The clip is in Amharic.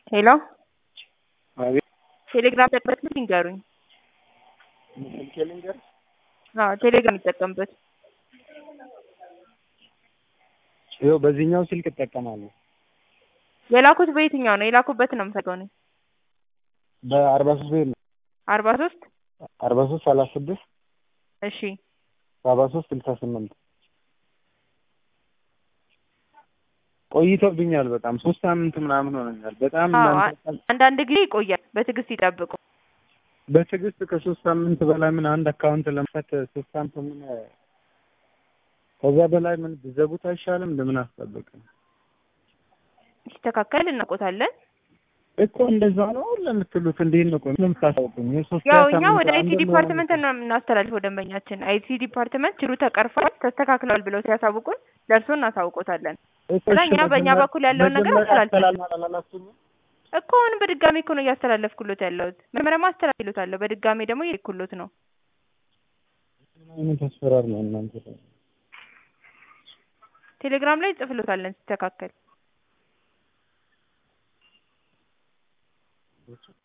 ሄሎ አቤት ቴሌግራም ጠቅበት ይንገሩኝ። ስልኬ ልንገርሽ? አዎ ቴሌግራም ይጠቀምበት። ይኸው በዚህኛው ስልክ እጠቀማለሁ። የላኩት በየትኛው ነው? የላኩበት ነው የምፈልገው እኔ። በአርባ ሶስት ቤት ነው አርባ ሶስት አርባ ሶስት ሰላሳ ስድስት እሺ ሰባ ሶስት ስልሳ ስምንት ቆይቶብኛል። በጣም ሶስት ሳምንት ምናምን ሆነኛል። በጣም አዎ እናንተ አንዳንድ ጊዜ ይቆያል። በትዕግስት ይጠብቁ። በትዕግስት ከሶስት ሳምንት በላይ ምን አንድ አካውንት ለመክፈት ሶስት ሳምንት ምን ከዛ በላይ ምን ብዘጉት አይሻልም? እንደምን አስጠብቅም ሲስተካከል እናውቆታለን። እኮ እንደዛ ነው ለምትሉት እንዴት ነው ቆይ ለምታሳውቁኝ? የሶስት ያው ሳምንት እኛ ወደ አይቲ አንድ ዲፓርትመንት ነው የምናስተላልፈው ደንበኛችን። አይቲ ዲፓርትመንት ችግሩ ተቀርፏል፣ ተስተካክለዋል ብለው ሲያሳውቁን ለእርሶ እናሳውቆታለን። እኮ ከዛ እሺ፣ እኛ በእኛ መጀመሪያ- በኩል ያለውን ነገር መጀመሪያ አስተላልፈን አስተላልፋል አላላችሁኝም? እኮ አሁን በድጋሚ እኮ ነው እያስተላለፍኩሎት ያለሁት። መጀመሪያማ አስተላልፍሎታለሁ፣ በድጋሚ ደግሞ እየልኩሎት ነው። ምን አይነት አሰራር ነው እናንተ? ቴሌግራም ላይ ጽፍሎታለን ሲስተካከል